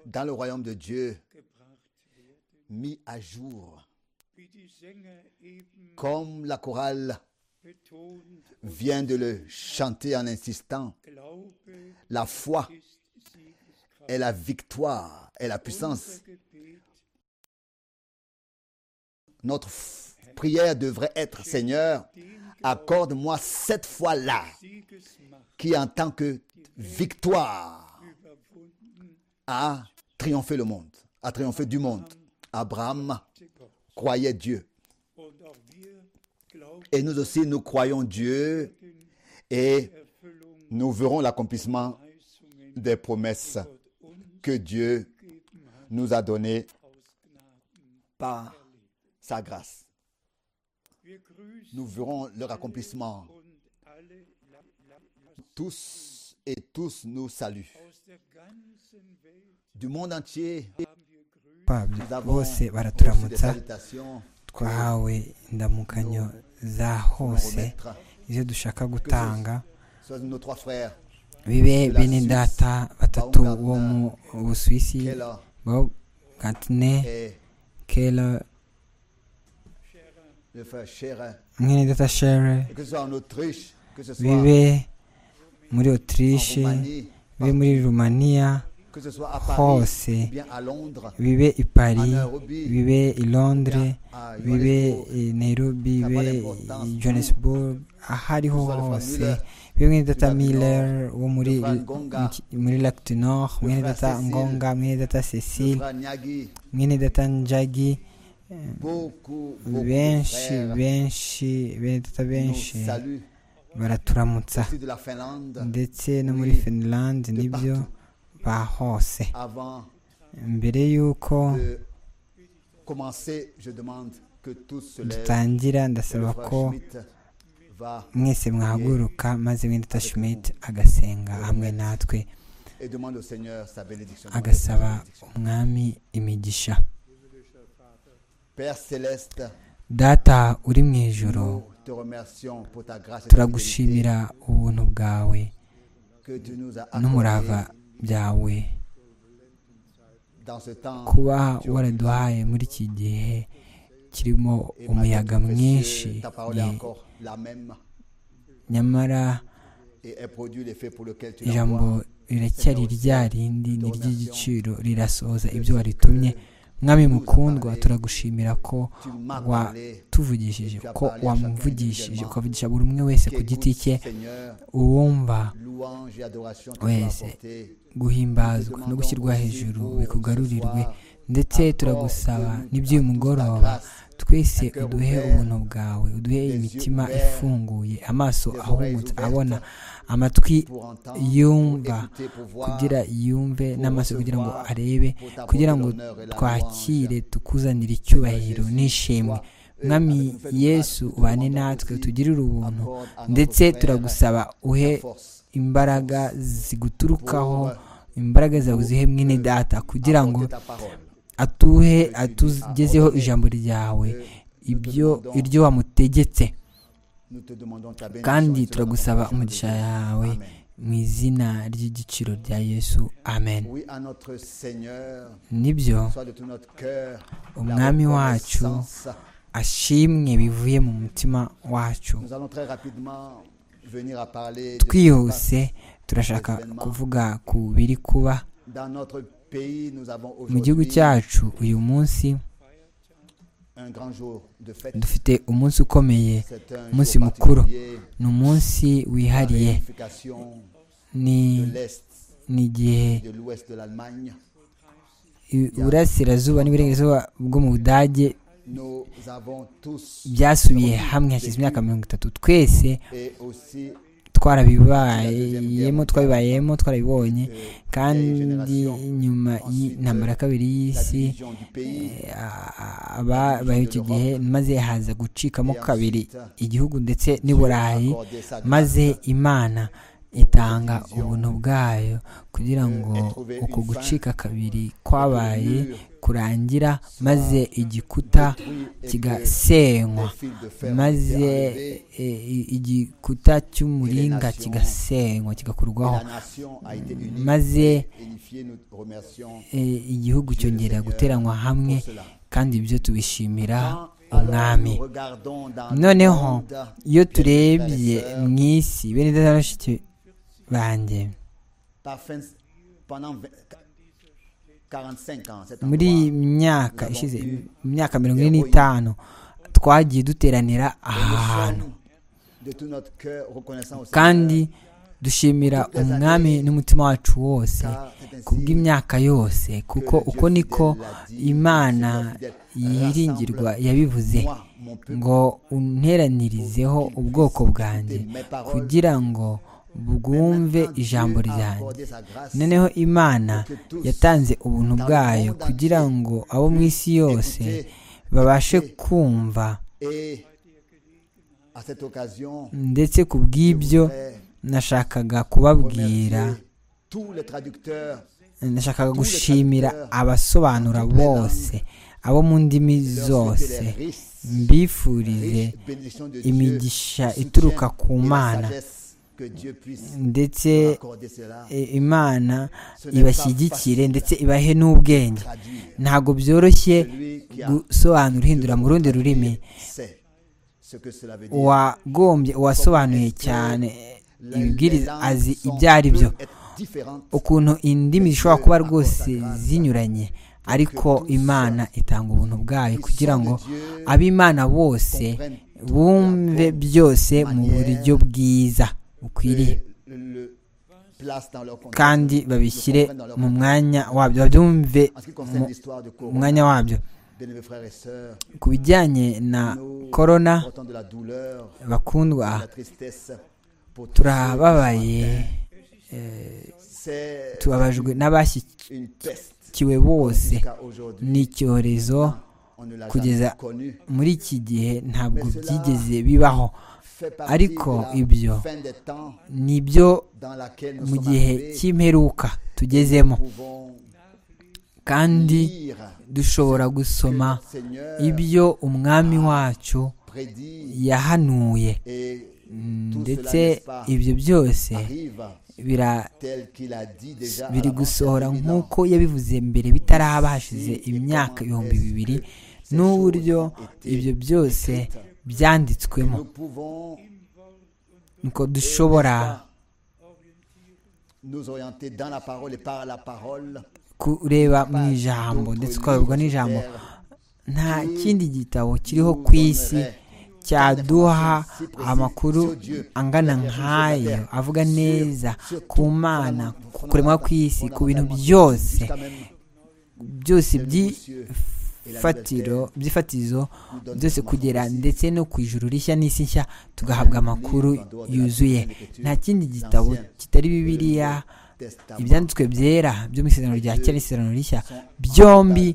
dans le royaume de Dieu, mis à jour, comme la chorale vient de le chanter en insistant. La foi est la victoire, est la puissance. Notre prière devrait être, Seigneur, accorde-moi cette foi-là, qui en tant que victoire a triomphé le monde, a triomphé du monde. Abraham croyait Dieu. Et nous aussi, nous croyons Dieu et nous verrons l'accomplissement des promesses que Dieu nous a données par sa grâce. Nous verrons leur accomplissement. Tous et tous nous saluent. Du monde entier, nous avons des salutations. twahawe indamukanyo za hose izo dushaka gutanga bibe bene data batatu bo mu busuwisi bob gantine kela mwene data shere bibe muri otirishe bibe muri rumaniya hose bibe i paris bibe i londres bibe i nairobi bibe i johannesburg aho ariho hose bibe mwene data miller wo muri muri lac du nord mwene data ngonga mwene data cecile mwene data njagi benshi benshi bene data benshi baraturamutsa ndetse no muri finland nibyo ba hose mbere y'uko dutangira ndasaba ko mwese mwahaguruka maze wenda Schmidt agasenga hamwe natwe agasaba umwami imigisha data uri mu ijoro turagushimira ubuntu bwawe n'umurava byawe kuba waraduhaye muri iki gihe kirimo umuyaga mwinshi nyamara ijambo riracyari rya rindi ni ry'igiciro rirasohoza ibyo waritumye mwami mukundwa turagushimira ko watuvugishije ko wamuvugishije ukavugisha buri umwe wese ku giti cye uwumva wese guhimbazwa no gushyirwa hejuru bikugarurirwe ndetse turagusaba n'iby'uyu mugoroba twese uduhe ubuntu bwawe uduhe imitima ifunguye amaso ahumutse abona amatwi yumva kugira yumve n'amaso kugira ngo arebe kugira ngo twakire tukuzanire icyubahiro n'ishimwe mwami yesu ubane natwe tugirire ubuntu ndetse turagusaba uhe imbaraga ziguturukaho imbaraga zawe zihe mwene data kugira ngo atuhe atugezeho ijambo ryawe ibyo iryo wamutegetse kandi turagusaba umugisha yawe mu izina ry'igiciro rya yesu amen nibyo umwami wacu ashimwe bivuye mu mutima wacu twihuse turashaka kuvuga ku biri kuba mu gihugu cyacu uyu munsi dufite umunsi ukomeye umunsi mukuru ni umunsi wihariye ni igihe uburasirazuba n'iburengerazuba bwo mu budage byasubiye hamwe hashize imyaka mirongo itatu twese twarabibayemo twabibayemo twarabibonye kandi nyuma y'intambara ya kabiri y'isi ababayeho icyo gihe maze haza gucikamo kabiri igihugu ndetse n'iburayi maze imana itanga ubuntu bwayo kugira ngo uko gucika kabiri kwabaye kurangira maze igikuta kigasenywa maze igikuta cy'umuringa kigasenywa kigakurwaho maze igihugu cyongera guteranwa hamwe kandi ibyo tubishimira umwami noneho iyo turebye mu isi bene bashiki banjye muri myaka ishize imyaka mirongo ine n'itanu twagiye duteranira aha hantu kandi dushimira umwami n'umutima wacu wose kubw'imyaka yose kuko uko niko imana yiringirwa yabivuze ngo unteranirizeho ubwoko bwanjye kugira ngo bwumve ijambo ryanjye noneho imana yatanze ubuntu bwayo kugira ngo abo mu isi yose babashe kumva ndetse ku bw'ibyo nashakaga kubabwira nashakaga gushimira abasobanura bose abo mu ndimi zose mbifurize imigisha ituruka ku mana ndetse imana ibashyigikire ndetse ibahe n'ubwenge ntabwo byoroshye gusobanura uhindura mu rundi rurimi uwagombye uwasobanuye cyane ibibwiriza azi ibyo ari byo ukuntu indimi zishobora kuba rwose zinyuranye ariko imana itanga ubuntu bwayo kugira ngo ab'imana bose bumve byose mu buryo bwiza bukwiriye kandi babishyire mu mwanya wabyo babyumve mu mwanya wabyo ku bijyanye na korona bakundwa turababaye tubabajwe n'abashyikiwe bose ni icyorezo kugeza muri iki gihe ntabwo byigeze bibaho ariko ibyo ni byo mu gihe cy'imperuka tugezemo kandi dushobora gusoma ibyo umwami wacu yahanuye ndetse ibyo byose biri gusohora nk'uko yabivuze mbere bitarabashize imyaka ibihumbi bibiri n'uburyo ibyo byose byanditswemo nuko dushobora kureba mu ijambo ndetse ukayoborwa n'ijambo nta kindi gitabo kiriho ku isi cyaduha amakuru angana nk'ayo avuga neza ku mana ku kuremwa kw'isi ku bintu byose byose by'ifatiro by'ifatizo byose kugera ndetse no ku ijuru rishya n'isi nshya tugahabwa amakuru yuzuye nta kindi gitabo kitari bibiriya ibyanditswe byera byo mu isezerano rya kera n'isezerano rishya byombi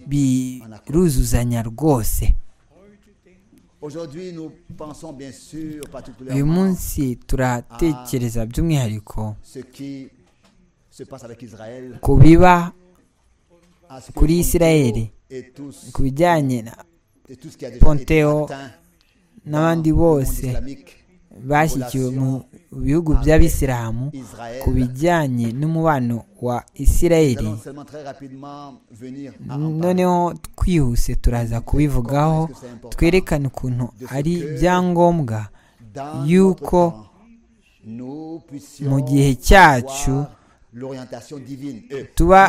biruzuzanya rwose uyu munsi turatekereza by'umwihariko ku biba kuri isirayeli ku bijyanye na ponteo n'abandi bose bashyikiwe mu bihugu by'abisilamu ku bijyanye n'umubano wa isirayeli noneho twihuse turaza kubivugaho twerekane ukuntu ari ibyangombwa yuko mu gihe cyacu tuba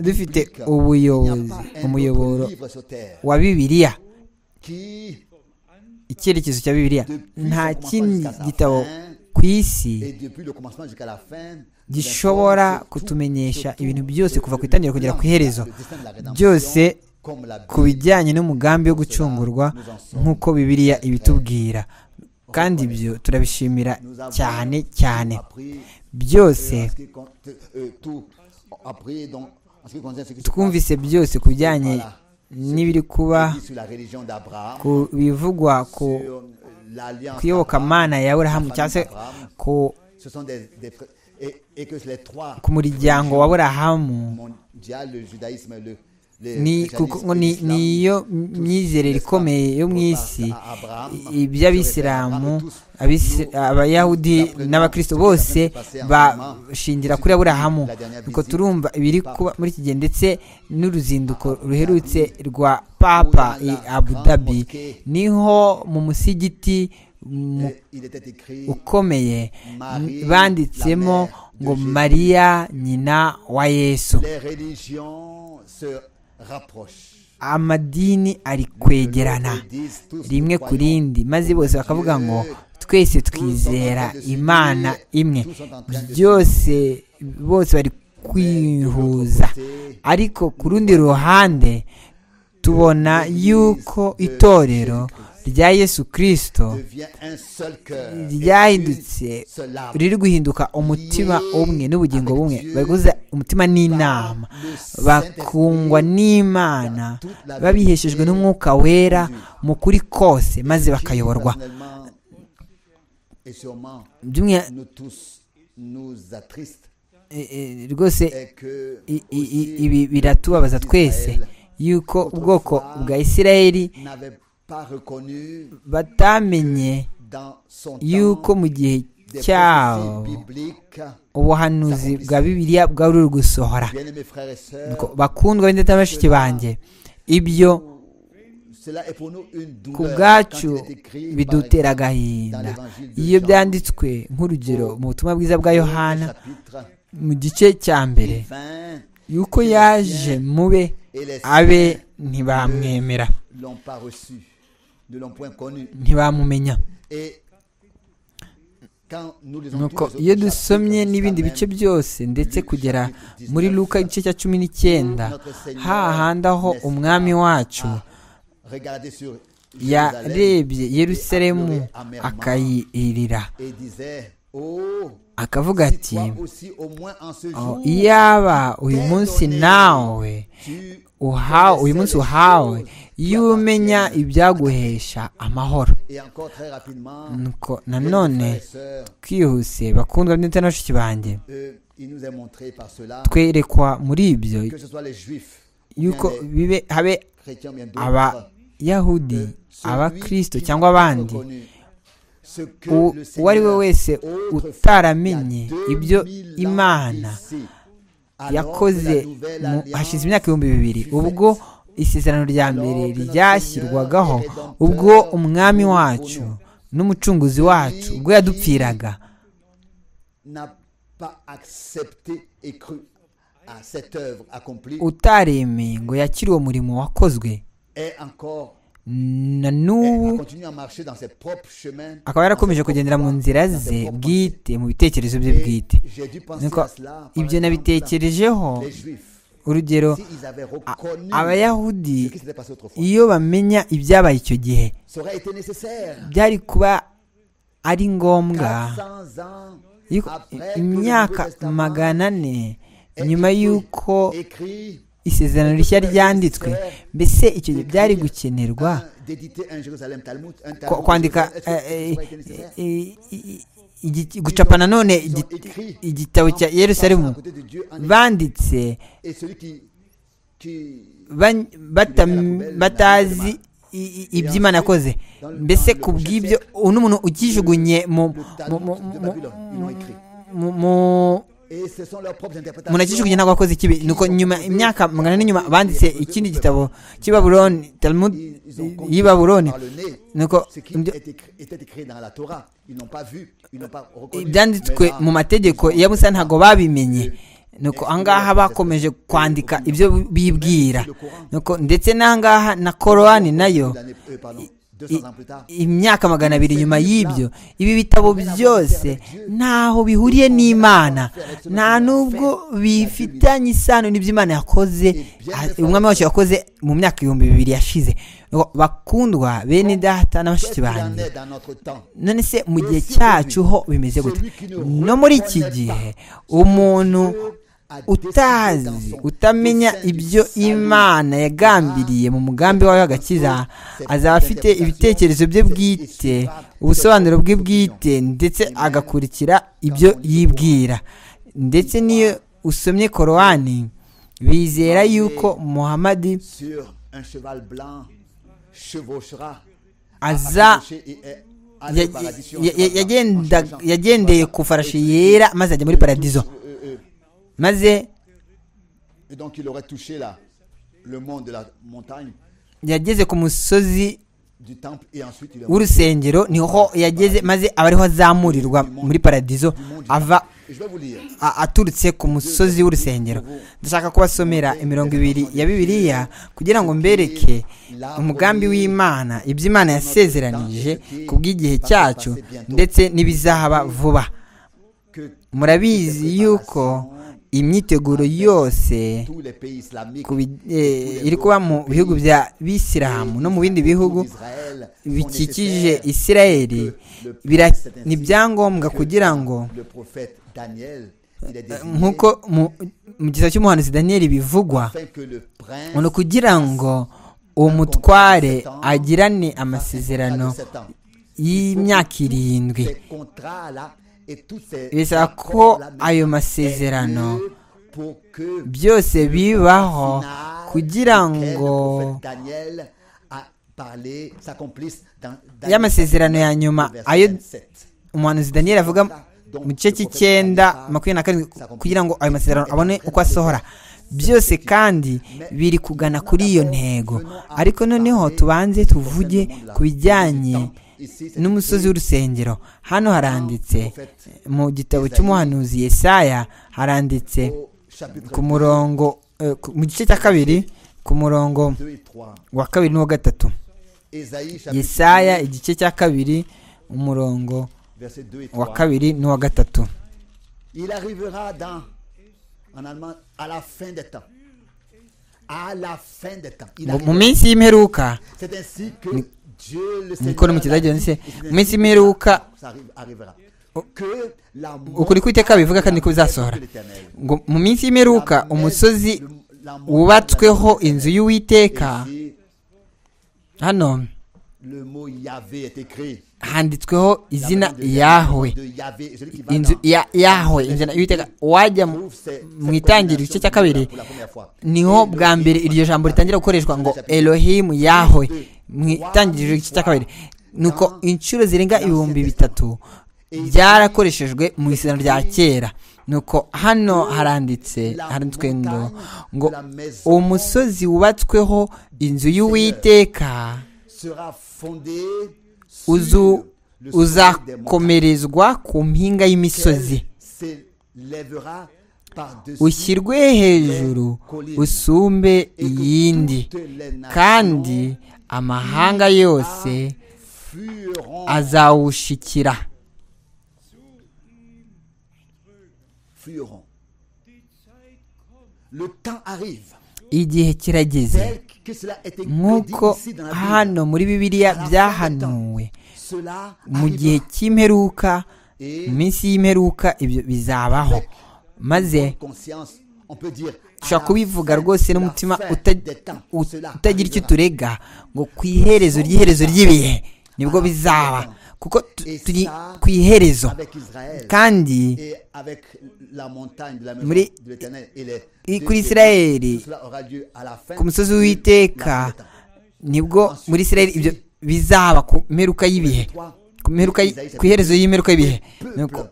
dufite ubuyobozi umuyoboro wa bibiliya icyerekezo cya bibiliya nta kindi gitabo ku isi gishobora kutumenyesha ibintu byose kuva ku itangira kugera ku iherezo byose ku bijyanye n'umugambi wo gucungurwa nk'uko bibiliya ibitubwira kandi ibyo turabishimira cyane cyane byose twumvise byose ku bijyanye n'ibiri kuba ku bivugwa ku kuyobokamana ya burahamu cyangwa se ku ku muryango wa burahamu ni iyo myizerere ikomeye yo mu isi iby'abisilamu abayahudi n'abakristo bose bashingira kuri aburahamu nuko turumva ibiri kuba muri iki gihe ndetse n'uruzinduko ruherutse rwa papa i abu dhabi niho mu musigiti ukomeye banditsemo ngo mariya nyina wa yesu amadini ari kwegerana rimwe ku rindi maze bose bakavuga ngo twese twizera imana imwe byose bose bari kwihuza ariko ku rundi ruhande tubona yuko itorero rya yesu kirisito ryahindutse riri guhinduka umutima umwe n'ubugingo bumwe baguze umutima n'inama bakungwa n'imana babiheshejwe n'umwuka wera mu kuri kose maze bakayoborwa rwose ibi biratubabaza twese yuko ubwoko bwa isirayeli batamenye yuko mu gihe cyabo ubuhanuzi bwa bibiliya bwari uri gusohora bakundwa b'indeta bashiki banjye ibyo ku bwacu bidutera agahinda iyo byanditswe nk'urugero mu butumwa bwiza bwa yohana mu gice cya mbere yuko yaje mube abe ntibamwemera ntibamumenya nuko iyo dusomye n'ibindi bice byose ndetse kugera muri luka igice cya cumi n'icyenda hahandi aho umwami wacu yarebye yerusalemu akayirira akavuga ati yaba uyu munsi nawe uhawe uyu munsi uhawe iyo umenya ibyaguhesha amahoro nuko nanone twihuse bakundwa ndetse na bashiki banjye twerekwa muri ibyo yuko bibe habe abayahudi abakirisito cyangwa abandi uwo ari we wese utaramenye ibyo imana yakoze hashize imyaka ibihumbi bibiri ubwo isezerano rya mbere ryashyirwagaho ubwo umwami wacu n'umucunguzi wacu ubwo yadupfiraga utaremeye ngo yakire uwo murimo wakozwe na n'ubu akaba yarakomeje kugendera mu nzira ze bwite mu bitekerezo bye bwite ibyo nabitekerejeho urugero abayahudi iyo bamenya ibyabaye icyo gihe byari kuba ari ngombwa imyaka magana ane nyuma y'uko isezerano rishya ryanditswe mbese icyo gihe byari gukenerwa kwandika gucapa nanone igitabo cya yerusalemu banditse batazi iby'imana akoze mbese ku bw'ibyo uno muntu ukijugunye mu munakijugunye ntabwo wakoze ikibi nuko nyuma imyaka magana n'inyuma banditse ikindi gitabo cy'i babuloni talmud y'i babuloni nuko ibyanditswe mu mategeko ya musa ntabwo babimenye nuko ahangaha bakomeje kwandika ibyo bibwira nuko ndetse n'ahangaha na korowani nayo imyaka magana abiri nyuma y'ibyo ibi bitabo byose ntaho bihuriye n'imana nta nubwo bifitanye isano n'iby'imana yakoze umwami wacu yakoze mu myaka ibihumbi bibiri yashize bakundwa bene data na bashiki banjye none se mu gihe cyacu ho bimeze gute no muri iki gihe umuntu utazi utamenya ibyo imana yagambiriye mu mugambi wawe w'agakiza azaba afite ibitekerezo bye bwite ubusobanuro bwe bwite ndetse agakurikira ibyo yibwira ndetse n'iyo usomye korowani bizera yuko muhamadi aza yagendeye ku farashi yera maze ajya muri paradizo maze yageze ku musozi w'urusengero niho yageze maze aba ariho azamurirwa muri paradizo ava aturutse ku musozi w'urusengero ndashaka kubasomera imirongo ibiri ya bibiliya kugira ngo mbereke umugambi w'imana ibyo imana yasezeranije ku bw'igihe cyacu ndetse n'ibizahaba vuba murabizi yuko imyiteguro yose iri kuba mu bihugu bya bisilamu no mu bindi bihugu bikikije isirayeli ni ibyangombwa kugira ngo nk'uko mu gisa cy'umuhanuzi daniyeli bivugwa ni ukugira ngo uwo mutware agirane amasezerano y'imyaka irindwi bisaba ko ayo masezerano byose bibaho kugira ngo y'amasezerano ya nyuma ayo umuhanuzi daniel avuga mu gice cy'icyenda makumyabiri na karindwi kugira ngo ayo masezerano abone uko asohora byose kandi biri kugana kuri iyo ntego ariko noneho tubanze tuvuge ku bijyanye n'umusozi w'urusengero hano haranditse mu gitabo cy'umuhanuzi Yesaya haranditse ku murongo mu gice cya kabiri ku murongo wa kabiri n'uwa gatatu Yesaya igice cya kabiri umurongo wa kabiri n'uwa gatatu mu minsi y'imperuka niko n'umukizagira ndetse mu minsi y'imperuka ukuri kw'iteka bivuga kandi ko bizasohora ngo mu minsi y'imperuka umusozi wubatsweho inzu y'uwiteka hano handitsweho izina yawe inzu yawe inzira y'uwiteka wajya mu itangiriro igice cya kabiri niho bwa mbere iryo jambo ritangira gukoreshwa ngo elohimu yawe mu itangiriro ry'igice cya kabiri ni uko inshuro zirenga ibihumbi bitatu byarakoreshejwe mu isezerano rya kera ni uko hano haranditse haranditswe ngo ngo uwo musozi wubatsweho inzu y'uwiteka uzakomerezwa ku mpinga y'imisozi ushyirwe hejuru usumbe iyindi kandi amahanga yose azawushikira igihe kirageze nk'uko hano muri bibiliya byahanuwe mu gihe cy'imperuka mu minsi y'imperuka ibyo bizabaho maze dushobora kubivuga rwose n'umutima utagira icyo turega ngo ku iherezo ry'iherezo ry'ibihe nibwo bizaba kuko turi ku iherezo kandi kuri isirayeri ku musozi w'iteka nibwo muri isirayeri ibyo bizaba ku mperuka y'ibihe ku iherezo y'imeruka y'ibihe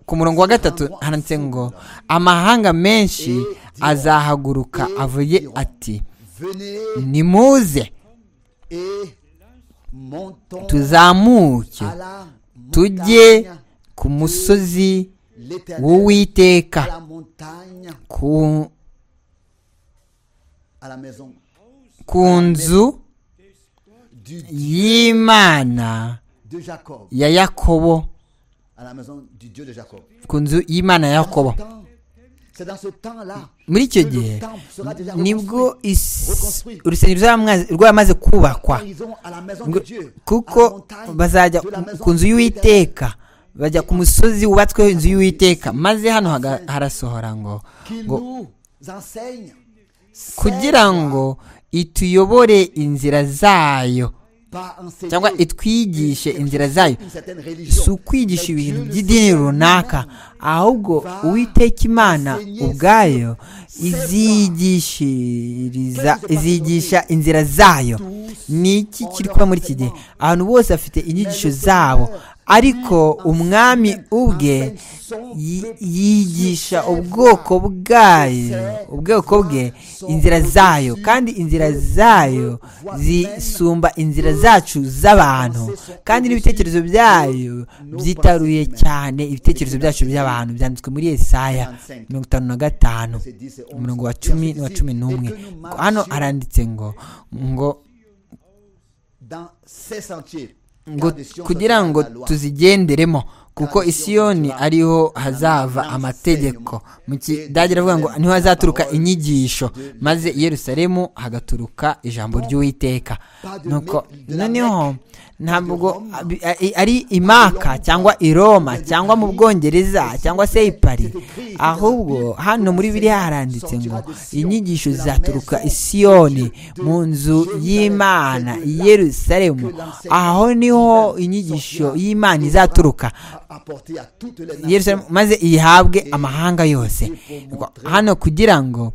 ku murongo wa gatatu handitse ngo amahanga menshi azahaguruka avuye ati nimuze tuzamuke tujye ku musozi w'uwiteka ku nzu y'imana ya yakobo ku nzu y'imana ya yakobo muri icyo gihe nibwo urusengero rwamaze kubakwa kuko bazajya ku nzu y'uwiteka bajya ku musozi wubatsweho inzu y'uwiteka maze hano harasohora ngo kugira ngo ituyobore inzira zayo cyangwa itwigishe inzira zayo si ukwigisha ibintu by'idini runaka ahubwo uwiteka imana ubwayo izigisha inzira zayo ni iki kiri kuba muri iki gihe ahantu bose bafite inyigisho zabo ariko umwami ubwe yigisha ubwoko bwayo ubwoko bwe inzira zayo kandi inzira zayo zisumba inzira zacu z'abantu kandi n'ibitekerezo byayo byitaruye cyane ibitekerezo byacu by'abantu byanditswe muri esaya mirongo itanu na gatanu umurongo wa cumi n'uwa cumi n'umwe hano haranditse ngo ngo ngo kugira ngo tuzigenderemo kuko isiyoni ariho hazava amategeko mu kidage aravuga ngo niho hazaturuka inyigisho maze Yerusalemu hagaturuka ijambo ry'uwiteka nuko noneho ntabwo ari imaka cyangwa i roma cyangwa mu bwongereza cyangwa se i Paris ahubwo hano muri biriya haranditse ngo inyigisho zaturuka isiyoni mu nzu y'imana i Yerusalemu aho niho inyigisho y'imana izaturuka maze iyihabwe amahanga yose hano kugira ngo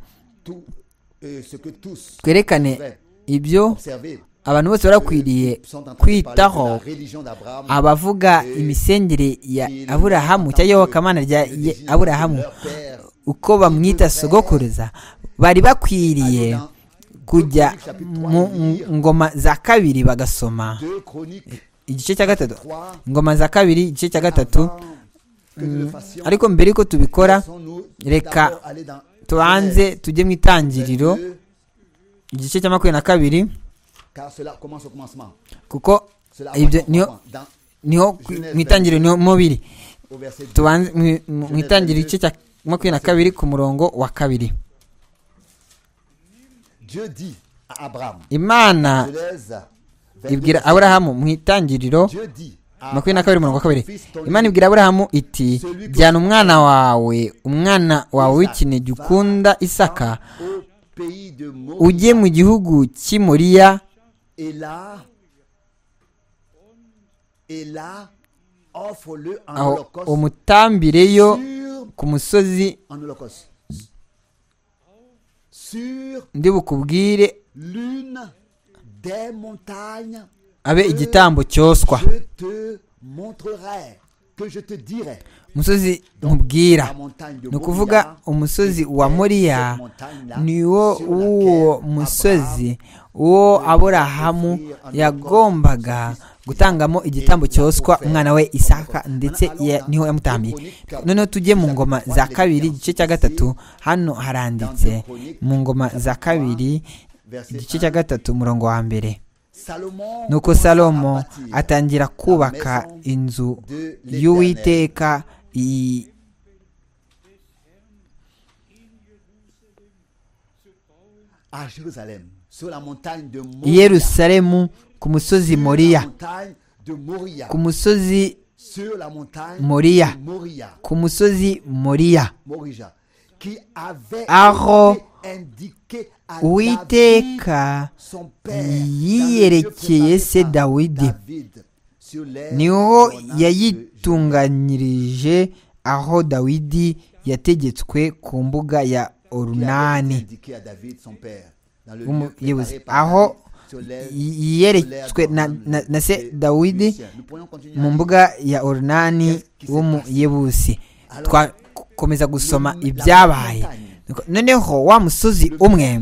twerekane ibyo abantu bose barakwiriye kwitaho abavuga imisengere ya aburahamu cyangwa iyobokamana rya aburahamu uko bamwita sogokuruza bari bakwiriye kujya mu ngoma za kabiri bagasoma igice cya gatatu ingoma za kabiri igice cya gatatu ariko mbere yuko tubikora reka tubanze tujye mu itangiriro igice cya makumyabiri na kabiri kuko ibyo niho mu itangiriro niho mubiri tubanze mu itangiriro igice cya makumyabiri na kabiri ku murongo wa kabiri imana ibwira aburahamu mu itangiriro makumyabiri na kabiri mirongo kabiri imana ibwira aburahamu iti jyana umwana wawe umwana wawe w'ikinege ukunda isaka ujye mu gihugu cy'imuriya aho umutambireyo ku musozi ndibukubwire abe igitambo cyoswa umusozi nkubwira ni ukuvuga umusozi wa moriya ni wo w'uwo musozi uwo aburahamu yagombaga gutangamo igitambo cyoswa umwana we isaka ndetse niho yamutambiye noneho tujye mu ngoma za kabiri igice cya gatatu hano haranditse mu ngoma za kabiri igice cya gatatu umurongo wa mbere nuko salomo atangira kubaka inzu y'uwiteka i yerusalemu ku musozi moriya ku musozi moriya ku musozi moriya aho uwiteka yiyerekeye se dawidi niho yayitunganyirije aho dawidi yategetswe ku mbuga ya orunani aho yiyeretswe na se dawidi mu mbuga ya orunani w'umuyebusi twakomeza gusoma ibyabaye noneho wa musozi umwe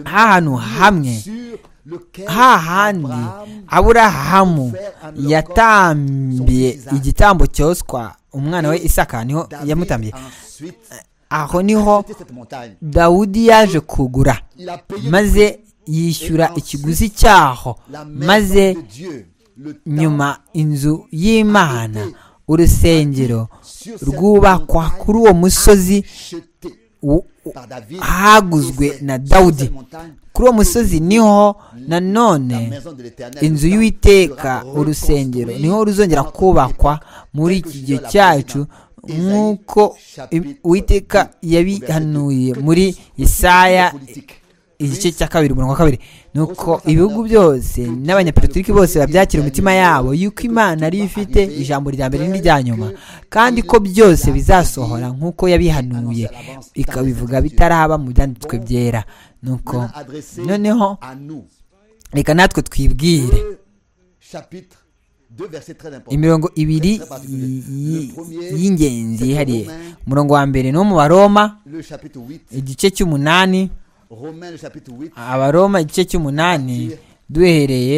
hantu hamwe hahandi aburahamu yatambiye igitambo cyoswa umwana we isaka niho yamutambiye aho niho dawudi yaje kugura maze yishyura ikiguzi cyaho maze nyuma inzu y'imana urusengero rwubakwa kuri uwo musozi haguzwe na dawudi kuri uwo musozi niho nanone inzu y'uwiteka urusengero niho ruzongera kubakwa muri iki gihe cyacu nk'uko uwiteka yabihanuye muri isaya igice cya kabiri umurongo wa kabiri ni uko ibihugu byose n'abanyapolitiki bose babyakira umutima yabo yuko imana ariyo ifite ijambo rya mbere n'irya nyuma kandi ko byose bizasohora nk'uko yabihanuye ikabivuga bitaraba mu byanditswe byera nuko noneho reka natwe twibwire imirongo ibiri y'ingenzi yihariye umurongo wa mbere ni uwo mu baroma igice cy'umunani abaroma igice cy'umunani duhereye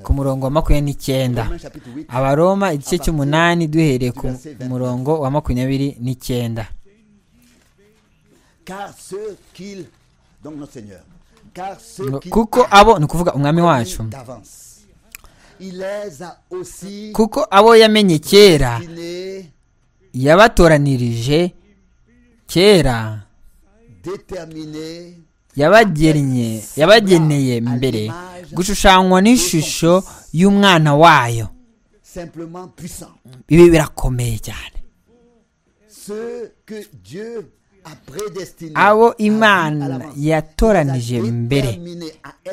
ku murongo wa makumyabiri n'icyenda abaroma igice cy'umunani duhereye ku murongo wa makumyabiri n'icyenda kuko abo ni ukuvuga umwami wacu kuko abo yamenye kera yabatoranirije kera yabagennye yabageneye mbere gushushanywa n'ishusho y'umwana wayo ibi birakomeye cyane abo imana yatoranije mbere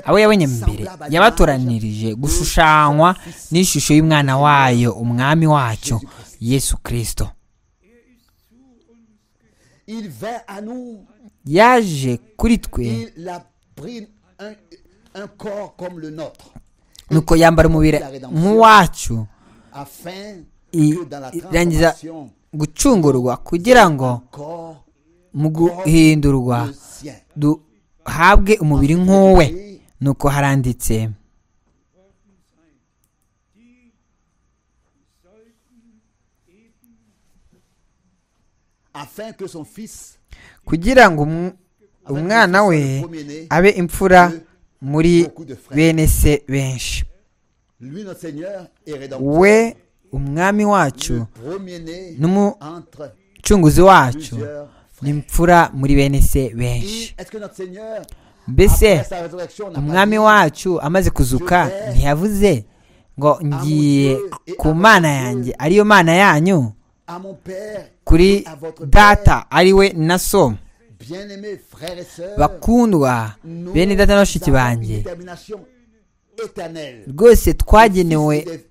abo yabonye mbere yabatoranirije gushushanywa n'ishusho y'umwana wayo umwami wacyo yesu kirisito yaje kuri twe nuko yambara umubiri nk'uwacu irangiza gucungurwa kugira ngo mu guhindurwa duhabwe umubiri nk'uwe nuko haranditse afin que son fils kugira ngo umwana we abe imfura muri bene se benshi we umwami wacu n'umucunguzi wacu ni imfura muri bene se benshi mbese umwami wacu amaze kuzuka ntiyavuze ngo ngiye ku mana yanjye ariyo mana yanyu kuri data ari we na so bakundwa bene data na bashiki banjye rwose twagenewe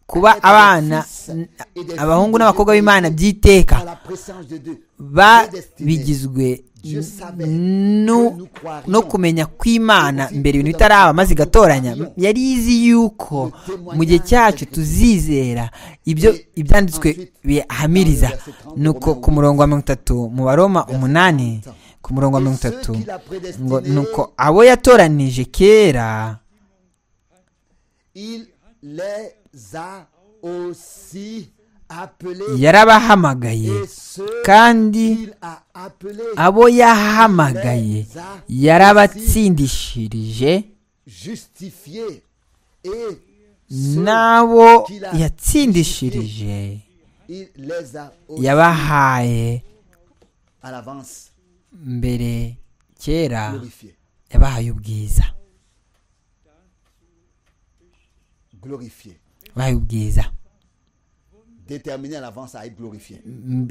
kuba abana abahungu n'abakobwa b'imana by'iteka babigizwe no kumenya kw'imana mbere ibintu bitaraba maze igatoranya yari izi yuko mu gihe cyacu tuzizera ibyo ibyanditswe bihamiriza nuko ku murongo wa mirongo itatu mu baroma umunani ku murongo wa mirongo itatu ngo nuko abo yatoranije kera yarabahamagaye kandi abo yahamagaye yarabatsindishirije n'abo yatsindishirije yabahaye mbere kera yabahaye ubwiza bahaye ubwiza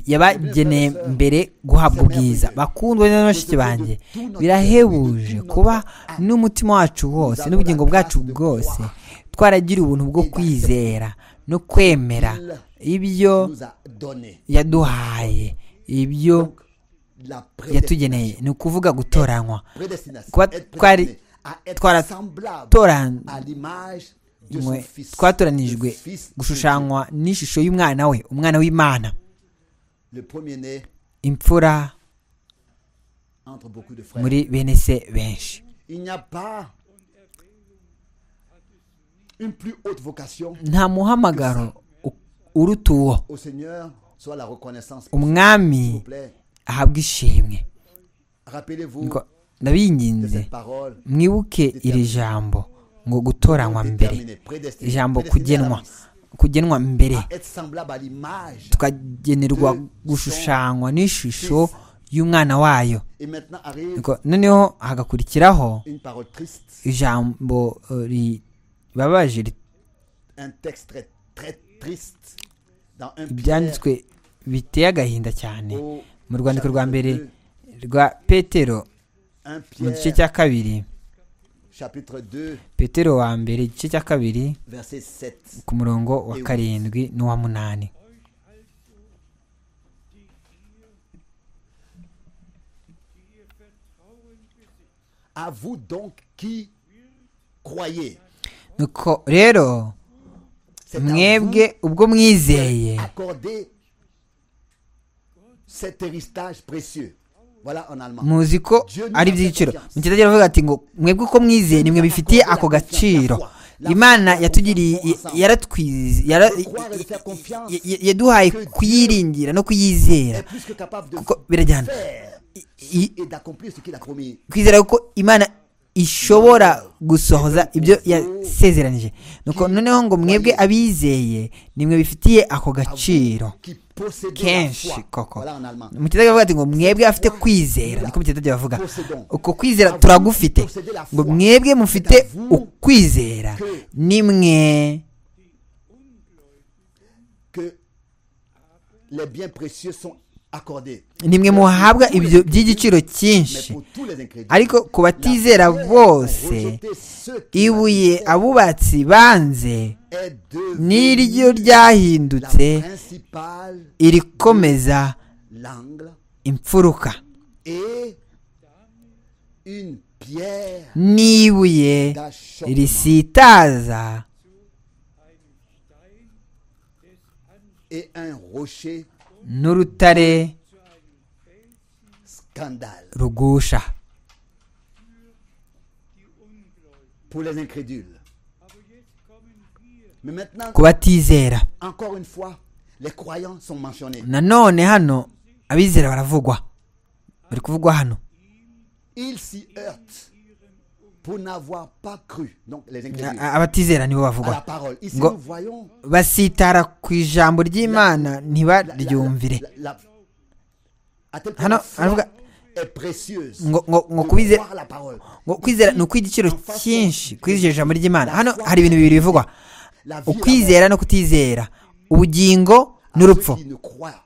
yabageneye mbere guhabwa ubwiza bakundwa na bashiki banjye birahebuje kuba n'umutima wacu wose n'ubugingo bwacu bwose twaragira ubuntu bwo kwizera no kwemera ibyo yaduhaye ibyo yatugeneye ni ukuvuga gutoranywa kuba twari twaratoranywa twatoranijwe gushushanywa n'ishusho y'umwana we umwana w'imana imfura muri bene se benshi nta muhamagaro uruta uwo umwami ahabwa ishimwe ndabinginze mwibuke iri jambo ngo gutoranywa mbere ijambo kugenwa kugenwa mbere tukagenerwa gushushanywa n'ishusho y'umwana wayo noneho hagakurikiraho ijambo ribabaje ibyanditswe biteye agahinda cyane mu rwandiko rwa mbere rwa petero mu gice cya kabiri chapitre 2 petero wa mbere igice cya kabiri verset 7 ku murongo wa karindwi n'uwa munani à vous donc qui croyez nuko rero c'est à vous mwebwe ubwo mwizeye accorder cet héritage précieux voilà en allemand muzi ko ari ibyiciro mukitagira avuga ati ngo mwebwe uko mwizeye nimwe bifitiye ako gaciro imana yatugiriye yaratwize yara- ya- ya- yaduhaye kuyiringira no kuyizera est plus que capable de kuko birajyana faire I- et d'accomplir ce qu'il a promis kwizera ko imana ishobora gusohoza ibyo yasezeranije nuko noneho ngo mwebwe abizeye nimwe bifitiye ako gaciro qui possède la kenshi foi koko voilà en allemand mukitagira avuga ati ngo mwebwe afite kwizera niko mukitagira bavuga uko kwizera turagufite ngo mwebwe mufite ukwizera nimwe que les biens précieux sont accordés nimwe muhabwa ibyo by'igiciro mais cyinshi pour tous les ingrédients ariko ku batizera bose rejeter ceux qui ibuye abubatsi banze est devenu niryo la ryahindutse principale irikomeza l'angle imfuruka et une pierre n'ibuye d'achoppement risitaza et un rocher n'urutare scandale rugusha pour les incrédules. Mais maintenant, ku batizera encore une fois, les croyants sont mentionnés. nanone hano abizera baravugwa bari kuvugwa hano Ils s'y heurtent pour n'avoir pas cru. Donc les A- incrédules. a- abatizera nibo À la bavugwa parole. Ici, Ngo- nous voyons basitara ku ijambo la- ry'imana la- ntibaryumvire la- la- à tel point Ah non, la foi alors est précieuse. ngo- ngo- ngo de kubize- croire la parole. ngo kwizera ni ukw'igiciro cyinshi kuri iryo jambo ry'imana hano hari ibintu bibiri bivugwa La vie et ukwizera no kutizera ubugingo la mort. À n'urupfu ceux qui ne croient,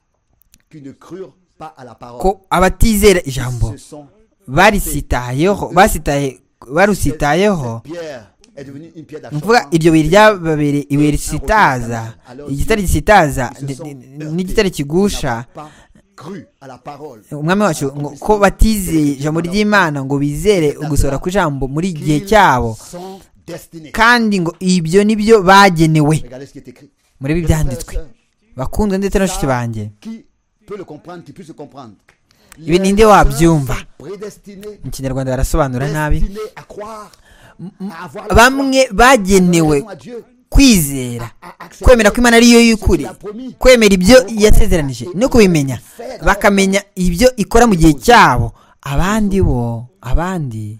qui ne crurent pas à la parole. ko abatizera ijambo Ce sont barisitayeho basitaye barusitayeho Pierre est devenue une pierre ni ukuvuga d'achoppement. iryo buye ryababere ibuye risitaza igitare gisitaza ni- ni- n'igitare kigusha umwami wacu ngo ko batizeye ijambo ry'imana ngo bizere gusohora ku ijambo muri iki gihe cyabo kandi ngo ibyo nibyo bagenewe murebe ibyanditswe bakundwa ndetse n'abashuti banjye ibi ninde wabyumva mu kinyarwanda barasobanura nabi nabi bamwe bagenewe kwizera kwemera ko imana ariyo y'ukuri kwemera ibyo yasezeranije no kubimenya bakamenya ibyo ikora mu gihe cyabo abandi bo abandi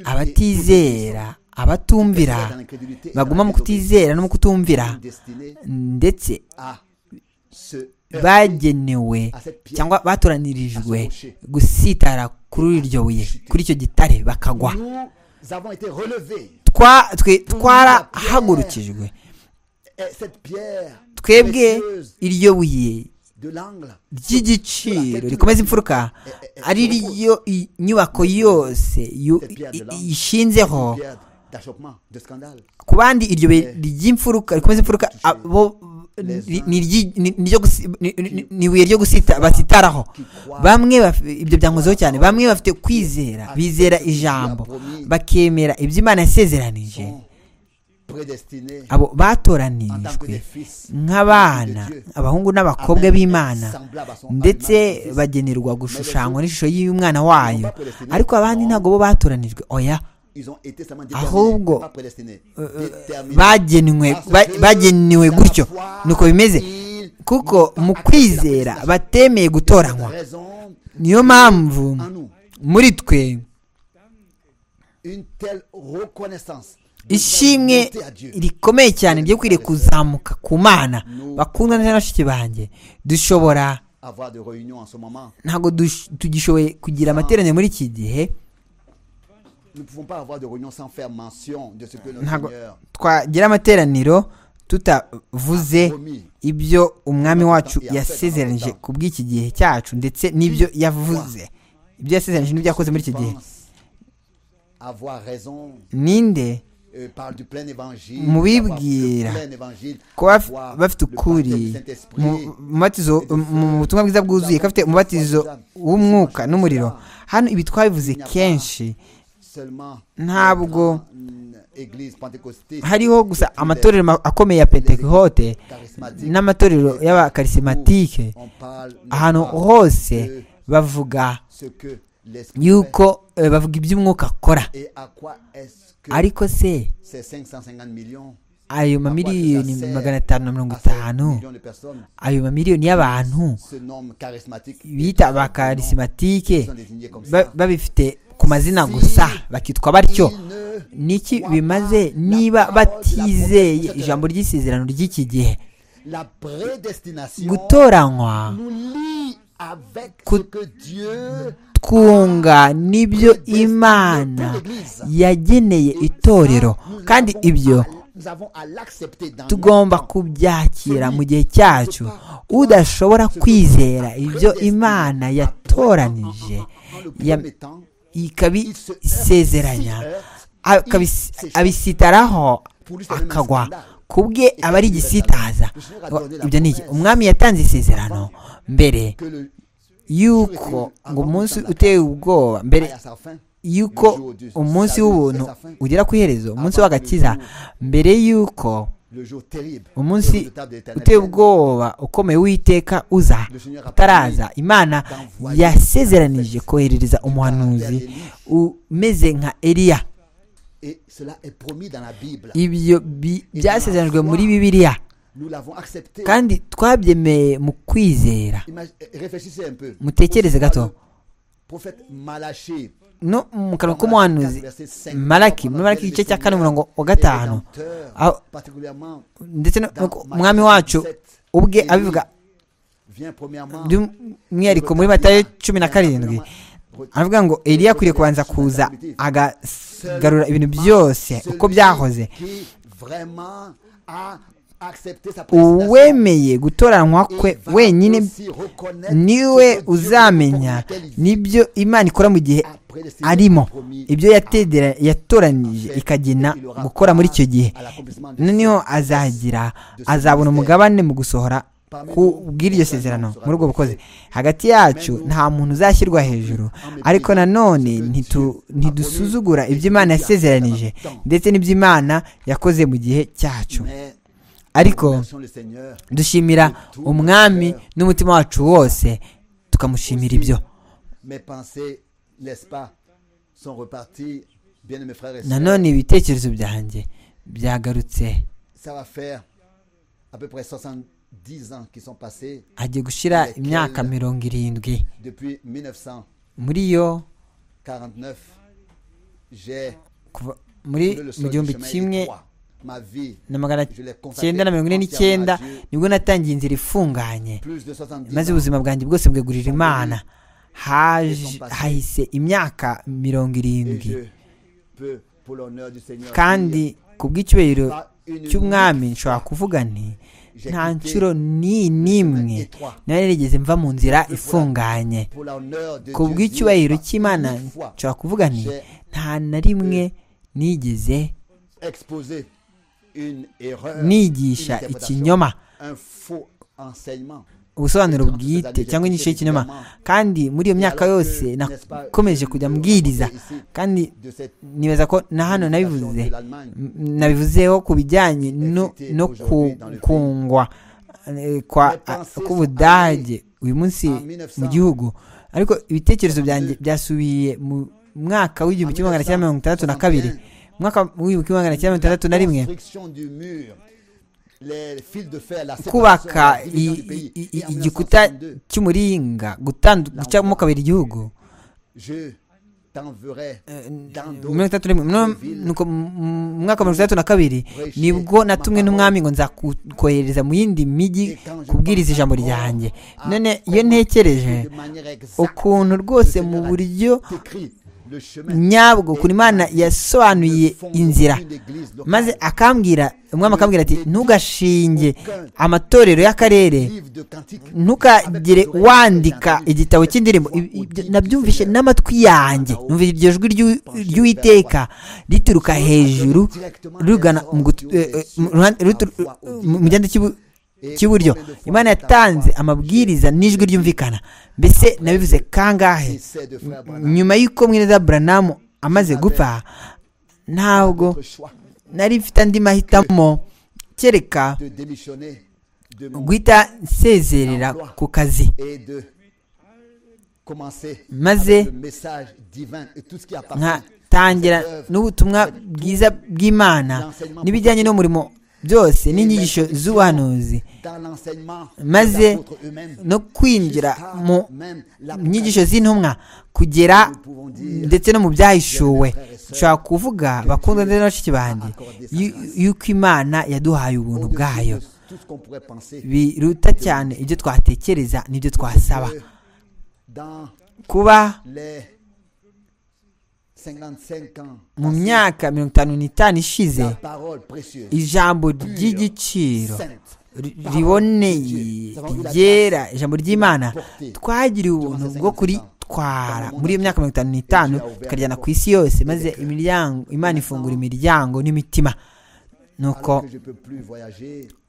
abatizera abatumvira baguma mu kutizera no mu kutumvira ndetse bagenewe cyangwa batoranirijwe gusitara kuri iryo buye kuri icyo gitare bakagwa Twa- twe twarahagurukijwe twebwe twebwe iryo buye ry'igiciro rikomeza imfuruka ari ryo i- nyubako yose yu- i- i- ishinzeho ku bandi iryo buye ry'imfuruka rikomeza imfuruka abo ni- ni iryi- ni- ni iryo gusi- ni- ni- ni ibuye ryo gusita basitaraho bamwe baf- ibyo byankozeho cyane bamwe bafite kwizera bizera ijambo bakemera ibyo imana yasezeranije abo batoranirijwe nk'abana abahungu n'abakobwa b'imana ndetse bagenerwa gushushanywa n'ishusho y'umwana wayo ariko abandi ntabwo bo batoranijwe oya ahubwo, ahubwo bagenwe ba- bagenewe gutyo nuko bimeze kuko mu kwizera batemeye gutoranywa niyo mpamvu muri twe ishimwe rikomeye cyane ryo kwiriye kuzamuka ku mana bakundwa ndetse na bashiki banjye dushobora ntabwo dush- tugishoboye kugira amateraniro muri iki gihe ntabwo twagira amateraniro tutavuze ibyo umwami wacu yasezeranije ku bw'iki gihe cyacu ndetse n'ibyo yavuze ibyo yasezeranije n'ibyo yakoze muri iki gihe avoir raison ninde euh, parle du plein évangile mu avoir le bibwira plein évangile kuba avoir bafite le baptême du ukuri Saint-Esprit, mu mubatizo mu butumwa bwiza bwuzuye ko afite umubatizo w'umwuka n'umuriro hano ibi twabivuze kenshi seulement ntabwo une église pentecôtiste hariho gusa amatorero ma- akomeye ya pentekote charismatique n'amatorero y'abakarisematike on parle on ahantu parle hose de bavuga ce que l'esprit yuko eh, bavuga iby'umwuka akora fait. et à quoi est-ce que ariko se ces 550 millions ayo mamiliyoni magana atanu na mirongo à ces itanu millions de personnes ayo mamiliyoni y'abantu se nomment charismatiques bita Ils sont abakarisematike désignés comme ba- ça. babifite ku mazina gusa bakitwa batyo Ils ne niki bimaze niba batizeye ijambo ry'isezerano ry'iki gihe la prédestination gutoranywa nous lie avec Cou- ce que Dieu twunga n'ibyo imana yageneye itorero kandi ibyo nous avons à l'accepter dans tugomba kubyakira mu gihe cyacu udashobora kwizera ibyo imana yatoranije ya- ikabisezeranya akabis- abisitaraho akagwa ku bwe aba ari igisitaza ibyo ni iki umwami yatanze isezerano mbere que le yuko ngo umunsi uteye ubwoba mbere aille à sa fin yuko umunsi w'ubuntu ugera ku iherezo umunsi w'agakiza mbere y'uko le jour terrible umunsi redoutable de l'éternel uteye ubwoba ukomeye w'iteka uza utaraza imana yasezeranije koherereza umuhanuzi umeze nka eliya et cela est promis dans la Bible ibyo bi- byasezeranijwe muri bibiliya nous l'avons accepté kandi twabyemeye mu kwizera Imag- réfléchissez un peu mutekereze gato prophète Malachie no mu kanwa k'umuhanuzi malaki muri malaki igice cya kane umurongo wa gatanu aho- ndetse no- no- umwami wacu ubwe abivuga by'umwihariko muri matayo cumi na karindwi aravuga ngo eliya akwiriye kubanza kuza agagarura ibintu byose uko byahoze uwemeye gutoranywa kwe wenyine niwe uzamenya n'ibyo imana ikora mu gihe arimo ibyo yatedera- yatoranije ikagena gukora muri icyo gihe noneho azagira azabona umugabane mu gusohora ku bw'iryo sezerano muri ubwo bukozi hagati yacu nta muntu uzashyirwa hejuru ariko nanone ntitu- ntidusuzugura ibyo imana yasezeranije ndetse n'ibyo imana yakoze mu gihe cyacu ariko dushimira umwami n'umutima wacu wose tukamushimira ibyo mes pensées n'est-ce pas sont reparties bien mes frères et sœurs nanone ibitekerezo byanjye byagarutse ça va faire à peu près 70 ans qui sont passés agiye gushyira imyaka mirongo irindwi depuis 1949 muri yo j'ai kuva muri couru le mu sol du gihumbi chemin kimwe étroit. ma vie na magana je l'ai consacrée cyenda na mirongo ine n'icyenda entièrement à Dieu. nibwo natangiye inzira ifunganye plus de 70 maze ans ubuzima bwanjye bwose bwegurira imana Haje- hahise imyaka et mirongo irindwi je peux pour l'honneur du Seigneur kandi dire, ku bw'icyubahiro pas une cy'umwami minute nshobora kuvuga nti J'ai nta quitté nshuro ni n'imwe nari narigeze mva mu nzira ifunganye pour l'honneur de ku Dieu, bw'icyubahiro dire, pas cy'imana une fois nshobora kuvuga nti j'ai nta na rimwe nigeze exposé une erreur nigisha une interprétation, ikinyoma un faux enseignement ubusobanuro bwite cyangwa inyigisho y'ikinyoma kandi muri iyo myaka yose nakomeje kujya mbwiriza kandi de cette nibaza ko na hano nabivuze de l'Allemagne M- nabivuzeho ku bijyanye no no ku- kungwa eh, kwa k'ubudage uyu munsi mu gihugu ariko ibitekerezo byanjye byasubiye mu mwaka w'igihumbi kimwe magana cyenda mirongo itandatu na kabiri mu mwaka w'igihumbi kimwe magana cyenda mirongo itandatu na rimwe Construction du mur, les fils de fer, la séparation, kubaka la i- division du i- pays. i- Et en igikuta 1962, cy'umuringa gutandu- gucamo kabiri igihugu je t'enverrai dans mirongo d'autres itandatu na rimwe No- nuko mu mu mwaka wa mirongo itandatu na kabiri nibwo natumwe n'umwami ngo nzakohereza mu yindi mijyi kubwiriza ijambo ryanjye none iyo de ntekereje manière exacte ukuntu rwose mu buryo t'écris nyabwo kuri imana yasobanuye inzira maze akambwira umwami akambwira ati ntugashinge amatorero y'akarere ntukagire wandika igitabo cy'indirimbo nabyumvishe n'amatwi yanjye numvise iryo jwi ry'uwiteka rituruka hejuru rugana mu gihanda cy'iburyo imana yatanze amabwiriza n'ijwi ryumvikana mbese nabivuze kangahe nyuma y'uko mwiza buranamu amaze gupfa ntabwo nari mfite andi mahitamo kereka guhita nsezerera ku kazi maze nkatangira n'ubutumwa bwiza bw'imana n'ibijyanye n'umurimo byose n'inyigisho z'ubuhanuzi maze no kwinjira mu nyigisho z'intumwa kugera ndetse no mu byahishuwe nshobora kuvuga bakundwa ndetse n'abashiki banjye yuko imana yaduhaye ubuntu bwayo biruta cyane ibyo twatekereza n'ibyo twasaba kuba mu myaka mirongo itanu n'itanu ishize ijambo ry'igiciro riboneye ryera ijambo ry'imana twagiriwe ubuntu bwo kuritwara muri iyo myaka mirongo itanu n'itanu tukaryana ku isi yose maze imana ifungura imiryango n'imitima nuko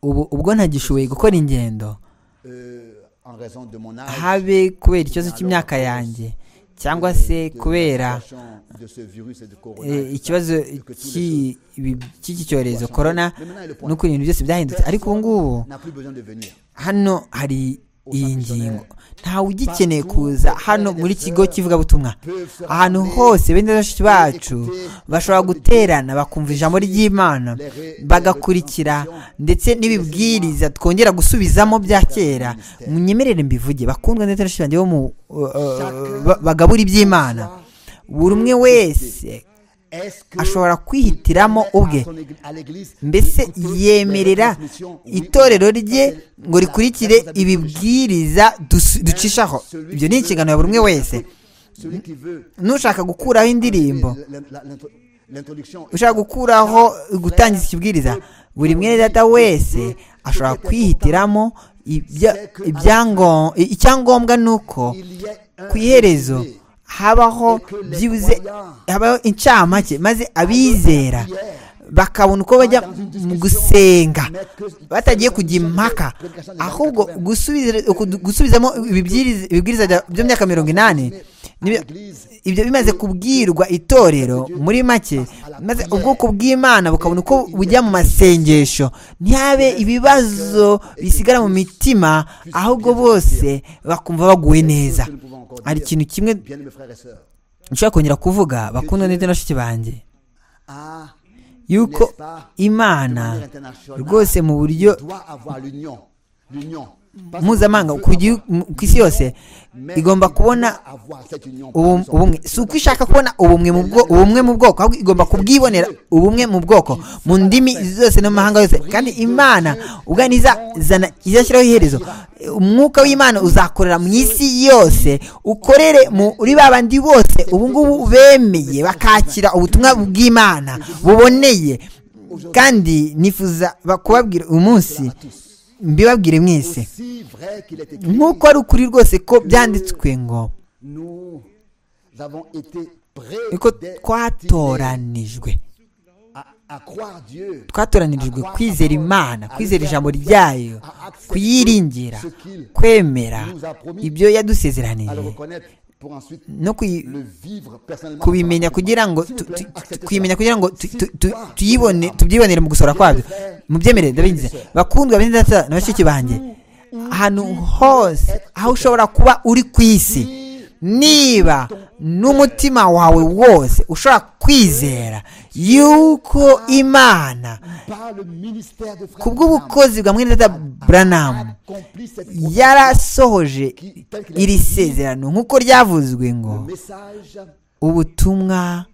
ubu ubwo ntagishoboye gukora ingendo habe kubera ikibazo cy'imyaka yanjye cyangwa se kubera ikibazo cy'iki cyorezo korona nuko ibintu byose byahindutse ariko ubu ngubu hano hari iyi ngingo ntawe ugikeneye kuza hano muri kigo kivugabutumwa ahantu hose bene bashiki bacu bashobora guterana bakumva ijambo ry'imana bagakurikira ndetse n'ibibwiriza twongera gusubizamo bya kera munyemerere mbivuge bakundwa ndetse n'abashiki banjye bo mu bagabura iby'imana buri umwe wese ashobora kwihitiramo ubwe mbese yemerera itorero rye ngo rikurikire ibibwiriza ducishaho ibyo ni inshingano ya buri umwe wese n'ushaka gukuraho indirimbo ushaka gukuraho gutangiza ikibwiriza buri mwenda wese ashobora kwihitiramo icyangombwa ni uko ku iherezo habaho byibuze habaho incamake maze abizera bakabona uko bajya mu gusenga batagiye kujya impaka ahubwo gusubizamo ibibwiriza by'imyaka mirongo inani ibyo bimaze kubwirwa itorero muri make maze ubwoko bw'imana bukabona uko bujya mu masengesho ntihabe ibibazo bisigara mu mitima ahubwo bose bakumva baguwe neza hari ikintu kimwe nshobora kongera kuvuga bakunda ndetse n'abashiki banjye yuko imana rwose mu buryo mpuzamahanga ku isi yose igomba kubona ubumwe si uko ishaka kubona ubumwe mu bwoko ahubwo igomba kubwibonera ubumwe mu bwoko mu ndimi zose no mu mahanga yose kandi imana ubwo izashyiraho iherezo umwuka w'imana uzakorera mu isi yose ukorere muri ba bandi bose ubu ngubu bemeye bakakira ubutumwa bw'imana buboneye kandi nifuza kubabwira uyu munsi mbibabwire mwese nk'uko ari ukuri rwose ko byanditswe ngo ko twatoranijwe twatoranijwe kwizera imana kwizera ijambo ryayo kuyiringira kwemera ibyo yadusezeranije no kubimenya kugira ngo twimenya kugira ngo tuyibone tubyibonere mu gusora kwabyo mu byemerere ndabingize bakundwa b'indasara na bashiki banjye ahantu hose aho ushobora kuba uri ku isi niba n'umutima wawe wose ushobora kwizera yuko imana kubw'ubukozi bwa mwene dada buranamu yarasohoje iri sezerano nk'uko ryavuzwe ngo ubutumwa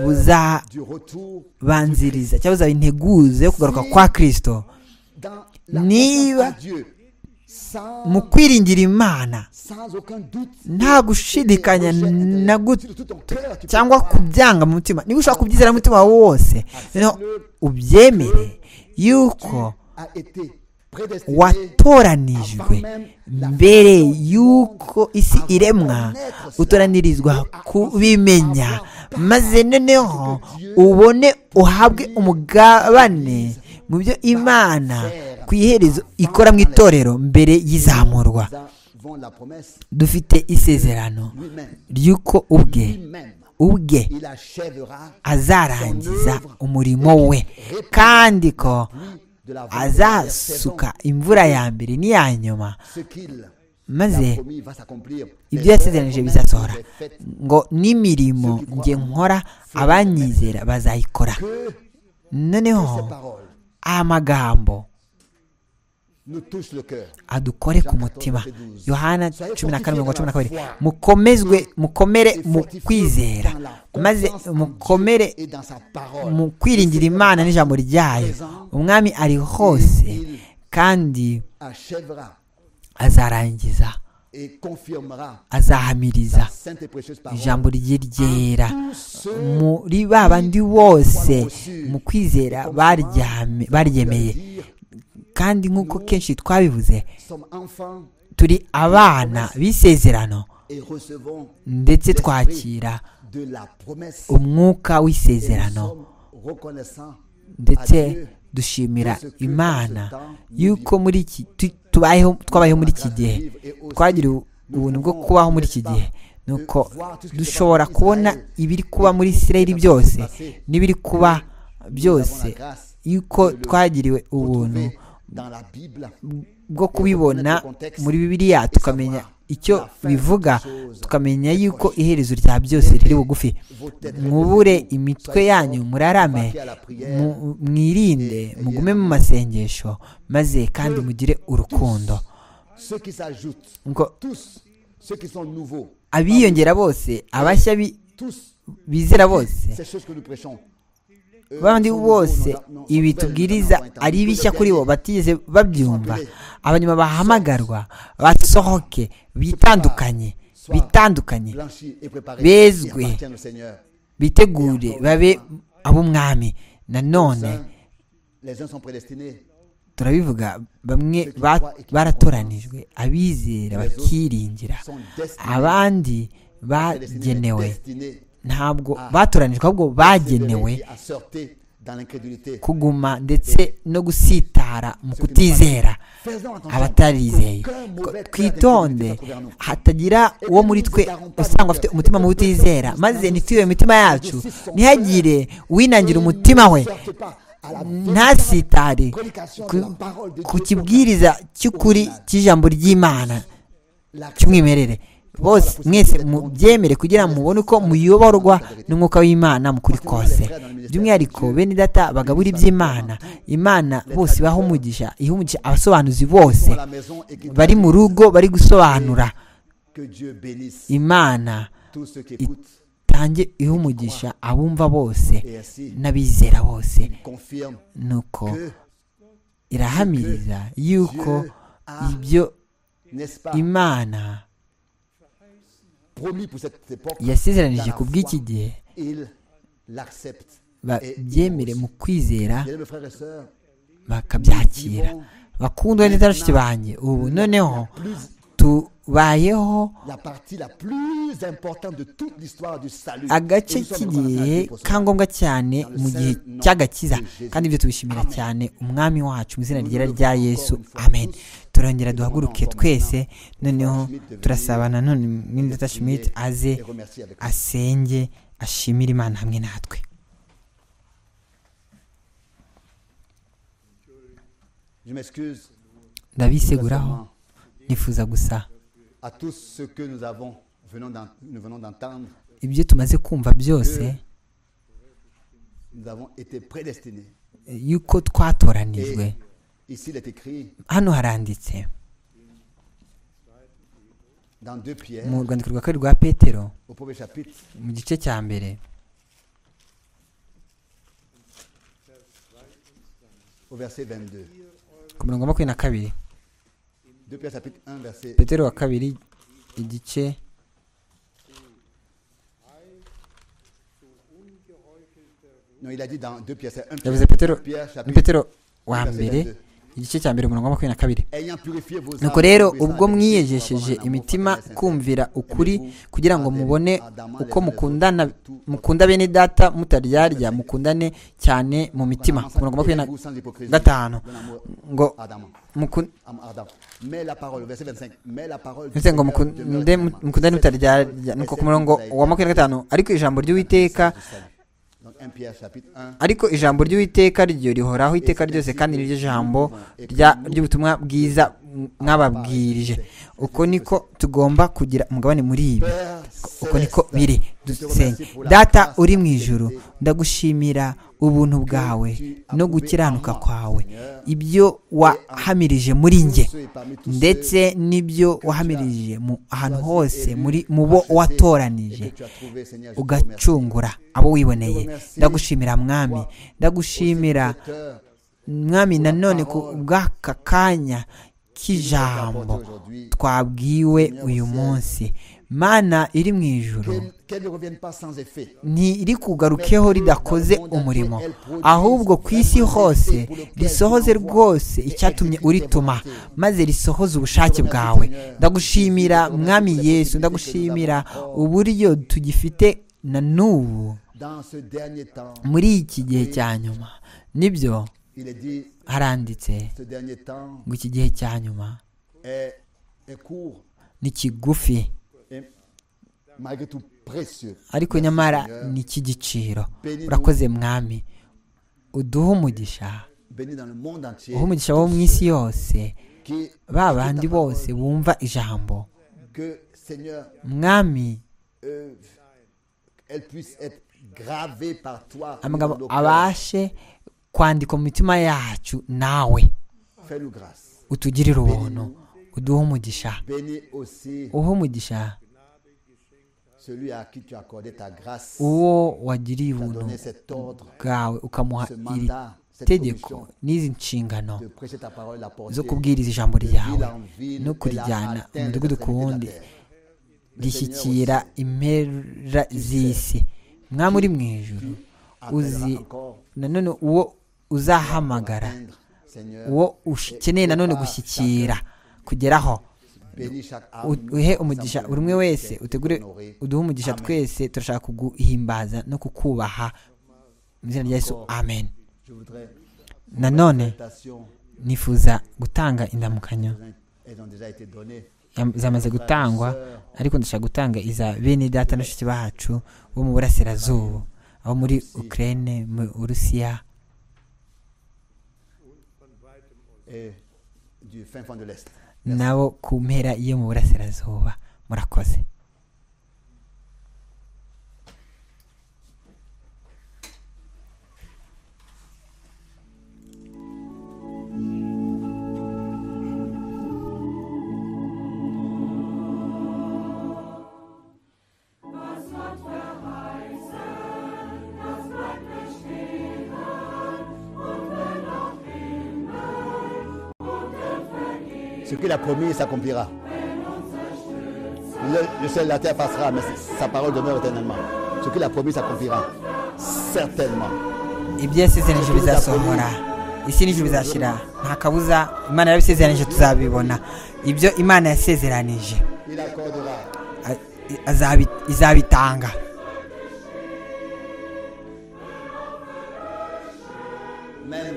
buzabanziriza cyangwa buzaba integuza yo kugaruka kwa kirisito niba mu kwiringira imana nta gushidikanya na guto cyangwa kubyanga mu mutima niba ushaka kubyizera mutima wawe wose noneho ubyemere yuko watoranijwe mbere y'uko isi iremwa utoranirizwa kubimenya maze noneho ubone uhabwe umugabane mu byo imana ku iherezo ikora mu itorero mbere y'izamurwa dufite isezerano ry'uko ubwe ubwe azarangiza umurimo we kandi ko azasuka imvura ya mbere n'iya nyuma maze ibyo yasezeranije bizasohora ngo n'imirimo nge nkora abanyizera bazayikora noneho aya magambo adukore ku mutima yohana cumi na kane mirongo cumi na kabiri mukomezwe mukomere mu kwizera maze mukomere mu kwiringira imana n'ijambo ryayo umwami ari hose kandi azarangiza azahamiriza ijambo rye ryera muri ba bandi bose mu kwizera baryemeye kandi nk'uko kenshi twabivuze turi abana b'isezerano ndetse twakira umwuka w'isezerano ndetse dushimira imana yuko muri iki twabayeho muri iki gihe twagira ubuntu bwo kubaho muri iki gihe nuko dushobora kubona ibiri kuba muri isirayeli byose n'ibiri kuba byose yuko twagiriwe ubuntu bwo kubibona muri bibiliya tukamenya icyo bivuga tukamenya yuko iherezo rya byose riri bugufi mwubure imitwe yanyu murarame mwirinde mugume mu masengesho maze kandi mugire urukundo abiyongera bose abashya bizera bose bandi bose ibi tubwiriza ari bishya kuri bo batigeze babyumva abanyuma bahamagarwa basohoke bitandukanye bitandukanye bezwe bitegure babe ab'umwami nanone turabivuga bamwe baratoranijwe abizera bakiringira abandi bagenewe ntabwo batoranijwe ahubwo bagenewe kuguma ndetse no gusitara mu kutizera abatarizeye twitonde hatagira uwo muri twe usanga afite umutima mu utizera maze ntitwibe imitima yacu ntihagire uwinangira umutima we ntasitare ku kibwiriza cy'ukuri cy'ijambo ry'imana cy'umwimerere bose mwese mubyemere kugira ngo mubone uko muyoborwa n'umwuka w'imana mukuri kose by'umwihariko bene data bagabura iby'imana imana bose ibaha umugisha iha umugisha abasobanuzi bose bari mu rugo bari gusobanura imana itange iha umugisha abumva bose n'abizera bose nuko irahamiriza yuko ibyo imana yasezeranije ku bw'iki gihe babyemere mu kwizera bakabyakira bakundwa neza bashiki banjye ubu noneho tubayeho agace k'igihe ka ngombwa cyane mu gihe cy'agakiza kandi ibyo tubishimira cyane umwami wacu mu izina ryera rya yesu amen turongera duhaguruke twese noneho turasabana none n'indata shimiti aze asenge ashimire imana hamwe natwe ndabiseguraho nifuza gusa ibyo tumaze kumva byose yuko twatoranijwe hano haranditse mu rwandiko rwa kabiri rwa petero mu gice cya mbere ku mirongo makumyabiri na kabiri 2 Pierre chapitre 1 verset petero wa kabiri igice non, il a dit dans 2 Pierre, c'est 1 yavuze petero Pierre ni chapitre petero wa verset mbere 22. igice cya mbere umurongo wa makumyabiri na kabiri ayant purifié vos nuko âmes rero pour puissance ubwo de mwiyegesheje Christ, imitima pour avoir un amour fraternel sincère. kumvira ukuri kugira ngo mubone uko mukundana mukundana mukunda bene data mutaryarya mukundane cyane mu mitima ku murongo wa makumyabiri na gatanu ngo muku- ndetse ngo mukunde mukundane mutaryarya nuko ku murongo wa makumyabiri na gatanu ariko ijambo ry'uwiteka ariko ijambo ry'uwiteka ryo rihoraho iteka ryose kandi niryo jambo rya- ry'ubutumwa bwiza mwababwirije uko niko tugomba kugira umugabane muri ibi uko niko biri dusenye data uri mu ijuru ndagushimira ubuntu bwawe no gukiranuka kwawe ibyo wahamirije muri njye ndetse n'ibyo wahamirije mu ahantu hose muri mu bo watoranije ugacungura abo wiboneye ndagushimira mwami ndagushimira mwami nanone ku bw'aka kanya k'ijambo twabwiwe uyu munsi mana iri mu ijuru ntiri kugarukeho ridakoze umurimo ahubwo ku isi hose risohoze rwose icyatumye urituma maze risohoze ubushake bwawe ndagushimira mwami yesu ndagushimira uburyo tugifite na n'ubu muri iki gihe cya nyuma nibyo haranditse ngo iki gihe cya nyuma ni kigufi ariko nyamara ni icy'igiciro urakoze mwami uduhe umugisha uhe umugisha wo mu isi yose ba bandi bose bumva ijambo mwami amagambo abashe kwandika mu mitima yacu nawe utugirire ubuntu uduhe umugisha Bénis aussi uhe umugisha celui à qui tu as accordé ta grâce, uwo wagiriye t'a ubuntu donné cet ordre, bwawe ukamuha ce iri mandat, cette tegeko commission n'izi nshingano de prêcher ta parole, la porter zo kubwiriza ijambo ryawe en ville no et la kurijyana mu atteindre mudugudu ku wundi l'extrémité de la terre. rishyikira impera z'isi mwami uri mu ijuru Appellera uzi encore nanone uwo uzahamagara atteindre, Seigneur, uwo ukeneye nanone gushyikira kugeraho bénis chaque âme, U- nous uhe sommes umugisha ensemble buri umwe wese prêchés, utegure honorés. uduhe umugisha twese turashaka kuguhimbaza no kukubaha mu izina rya yesu amen Je voudrais nanone invitation nifuza gutanga indamukanyo elles ont déjà été données. Yam- zamaze gutangwa ariko ndashaka gutanga iza bene data na shuti bacu bo mu burasirazuba abo muri ukraine mu burusiya Et du fin fond de l'Est. nabo ku mpera yo mu burasirazuba murakoze Ce qu'il a promis s'accomplira. Le, le ciel et la terre passera, mais sa parole demeure éternellement. Ce qu'il a promis s'accomplira. Certainement. ibyo yasezeranije bizasohora isi n'ijuru bizashyira nta kabuza imana yabisezeranije tuzabibona ibyo imana yasezeranije Il accordera a- i- azabi- izabitanga même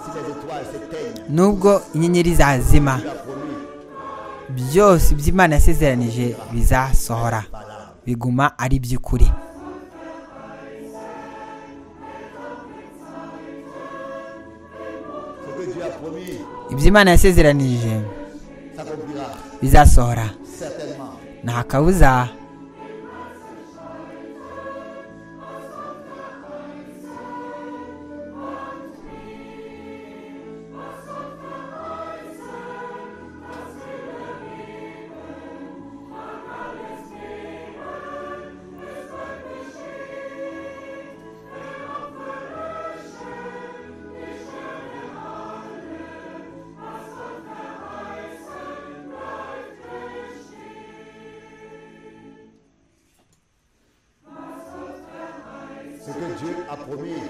si les étoiles s'éteignent. nubwo inyenyeri zazima Il a promis byose by'imana yasezeranije bizasohora biguma ari iby'ukuri ce que Dieu a promis ibyo imana yasezeranije s'accomplira bizasohora certainement. nta kabuza Dieu a promis.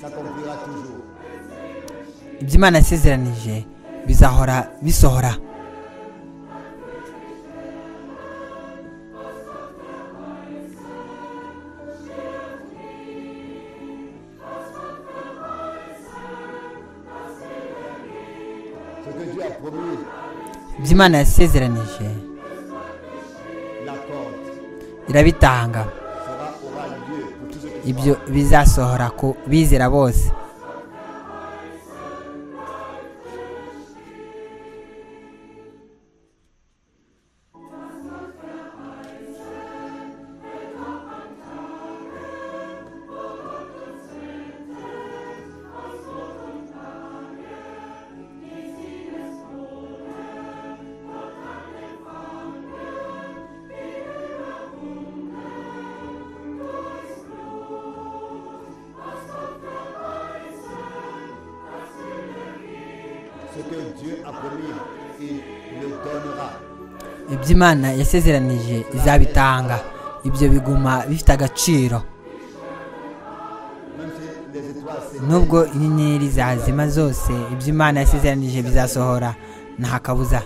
S'accomplira toujours. ibyo imana yasezeranije bizahora bisohora Ce que Dieu a promis, ibyo imana yasezeranije l'accorde. irabitanga Sera aura lieu pour tous ceux qui ibyo bizasohora ku bizera bose Ce que Dieu a promis, il le donnera. ibyo imana yasezeranije izabitanga ibyo biguma bifite agaciro Même si les étoiles nubwo inyenyeri zazima zose ibyo imana yasezeranije bizasohora nta kabuza